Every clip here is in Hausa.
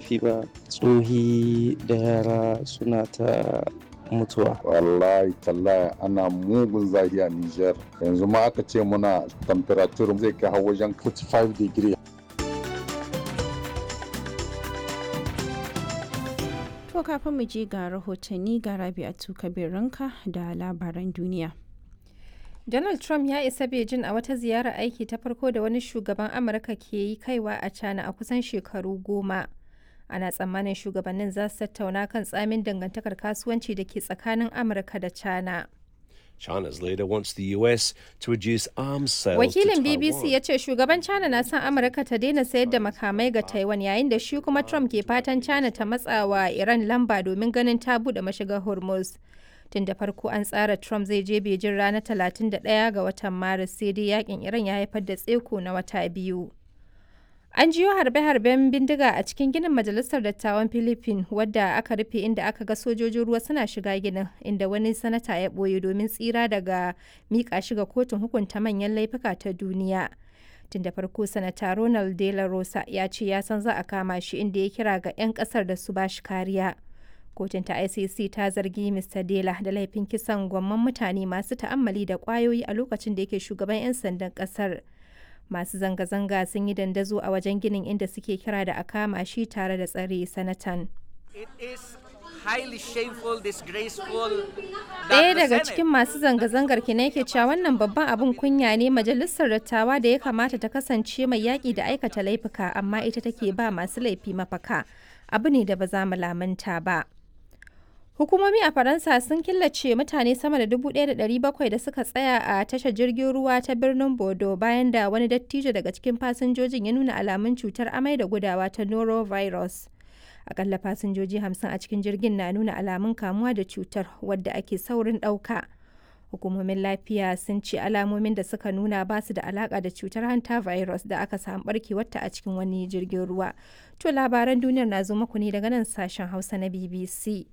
laifi ba tsohi da yara suna ta mutuwa wallahi tallahi ana mugun zafi a Niger yanzu ma aka ce muna temperature zai kai har wajen 45 degree To kafin mu je ga rahotanni ga Rabi'atu Kabiranka da labaran duniya. Donald Trump ya isa Beijing a wata ziyarar aiki ta farko da wani shugaban Amurka ke yi kaiwa a China a kusan shekaru goma. Ana tsammanin shugabannin za su tattauna kan tsamin dangantakar kasuwanci da ke tsakanin Amurka da China. China's leader wants the US to reduce arms sales Wakilin to BBC Taiwan. ya ce shugaban China na son Amurka ta daina sayar da makamai ga Taiwan yayin da shi kuma Trump ke fatan China ta matsawa Iran lamba domin ganin ta bude mashigar Hormuz. Tun da farko an tsara Trump zai je Beijing ranar 31 ga watan Maris sai dai yakin Iran ya haifar da tseko na wata biyu. An jiyo harbe-harben bindiga a cikin ginin Majalisar Dattawan Philippines wadda aka rufe inda aka ga sojojin ruwa suna shiga ginin inda wani sanata ya ɓoye domin tsira daga miƙa shi ga kotun hukunta manyan laifuka ta duniya. Tun da farko sanata Ronald De La Rosa ya ce ya san za a kama shi inda ya kira ga 'yan ƙasar da su ba shi kariya. Kotun ta ICC ta zargi Mr. Dela da laifin kisan gwamman mutane masu ta'ammali da ƙwayoyi a lokacin da yake shugaban 'yan sandan ƙasar. masu zanga-zanga sun yi dandazo a wajen ginin inda suke kira da a kama shi tare da tsare sanatan. It is highly shameful, disgraceful. that Ɗaya the daga Senate- cikin masu zanga-zangar ki ne ke cewa wannan babban abin kunya ne majalisar dattawa da ya kamata ta kasance mai yaƙi da aikata laifuka amma ita take ba masu laifi mafaka. Abu ne da ba za mu lamunta ba. Hukumomi a Faransa sun killace mutane sama da 1,700 da suka tsaya a tashar jirgin ruwa ta birnin Bodo bayan da wani dattijo daga cikin fasinjojin ya nuna alamun cutar amai da gudawa ta norovirus. Akalla fasinjoji 50 a cikin jirgin na nuna alamun kamuwa da cutar wadda ake saurin ɗauka. Hukumomin lafiya sun ce alamomin da suka nuna ba su da alaka da cutar hanta virus da aka samu barkewarta a cikin wani jirgin ruwa. To labaran duniyar na zo muku ne daga nan sashen Hausa na BBC.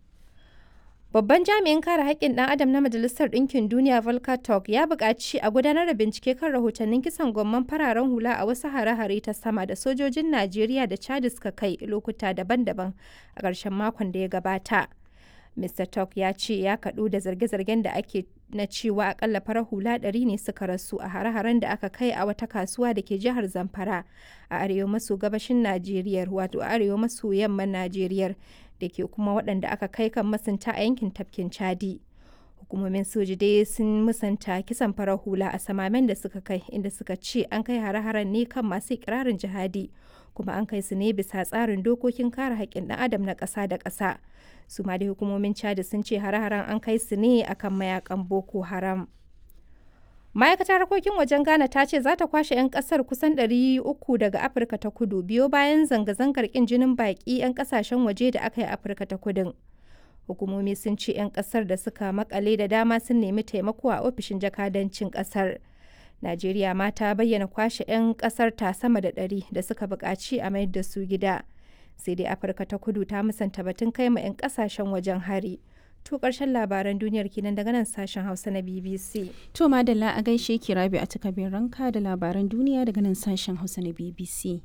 Babban jami'in kare haƙƙin ɗan adam na Majalisar Ɗinkin Duniya Volker Turk ya buƙaci a gudanar da bincike kan rahotannin kisan gwamman fararen hula a wasu hare-hare ta sama da sojojin Najeriya da Chad suka kai lokuta daban-daban a ƙarshen makon da ya gabata. Mr. Turk ya ce ya kaɗu da zarge-zargen da ake na cewa akalla farar hula ɗari ne suka rasu a hare-haren da aka kai a wata kasuwa da ke jihar Zamfara a arewa maso gabashin Najeriya wato arewa maso yamman Najeriya da ke kuma waɗanda aka kai kan masunta a yankin tafkin Chadi. Hukumomin soji dai sun musanta kisan farar hula a samamen da suka kai inda suka ce an kai hare-haren ne kan masu ikirarin jihadi kuma an kai su ne bisa tsarin dokokin kare haƙƙin ɗan adam na ƙasa da ƙasa. Su ma dai hukumomin Chadi sun ce hare-haren an kai su ne akan mayakan Boko Haram. ma'aikatar harkokin wajen ghana ta ce za ta kwashe 'yan kasar kusan 300 daga afirka ta kudu biyo bayan zanga-zangar kin jinin baki 'yan kasashen waje da aka yi afirka ta kudin hukumomi sun ce 'yan kasar da suka makale da dama sun nemi taimako a ofishin jakadancin kasar najeriya ma ta bayyana kwashe 'yan kasar ta sama da 100 da suka buƙaci a mayar da su gida sai dai afirka ta kudu ta musanta batun kai ma 'yan kasashen wajen hari To ƙarshen labaran duniyar kenan daga nan sashen Hausa na BBC. To madalla a gaishe ki rabi a takabin ranka da labaran duniya daga nan sashen Hausa na BBC.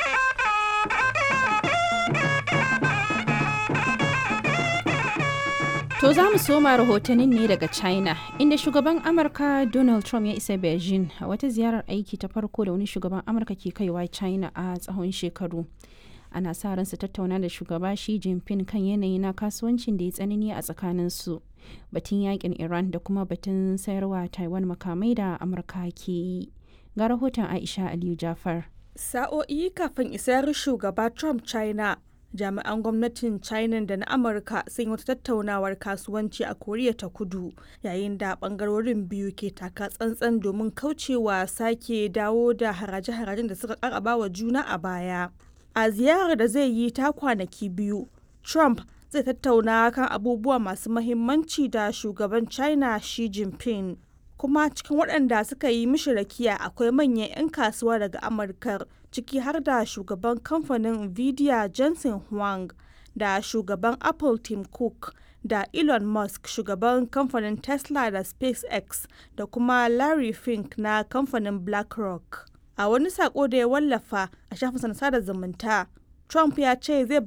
To za mu soma rahotannin ne daga China, inda shugaban Amurka Donald Trump ya isa Beijing a wata ziyarar aiki ta farko da wani shugaban Amurka ke kaiwa China a tsawon shekaru. ana sa ran su tattauna da shugaba Xi Jinping kan yanayi na kasuwancin da ya tsanani a tsakanin su batun yakin Iran da kuma batun sayarwa Taiwan makamai da Amurka ke yi. Ga rahoton Aisha Aliyu Jafar. Sa'o'i kafin isar shugaba Trump China, jami'an gwamnatin China da na Amurka sun yi wata tattaunawar kasuwanci a Koriya ta Kudu, yayin da bangarorin biyu ke taka tsantsan domin kaucewa sake dawo da haraje-harajen da suka karaba wa juna a baya. a ziyarar da zai yi ta kwanaki biyu trump zai tattauna kan abubuwa masu mahimmanci da shugaban china xi jinping kuma cikin waɗanda suka yi mishi rakiya akwai manyan 'yan kasuwa daga amurka ciki har da shugaban kamfanin nvidia jensen huang da shugaban apple tim cook da elon musk shugaban kamfanin tesla da spacex da kuma larry fink na kamfanin blackrock a wani sako da ya wallafa a shafin sada zumunta trump ya ce zai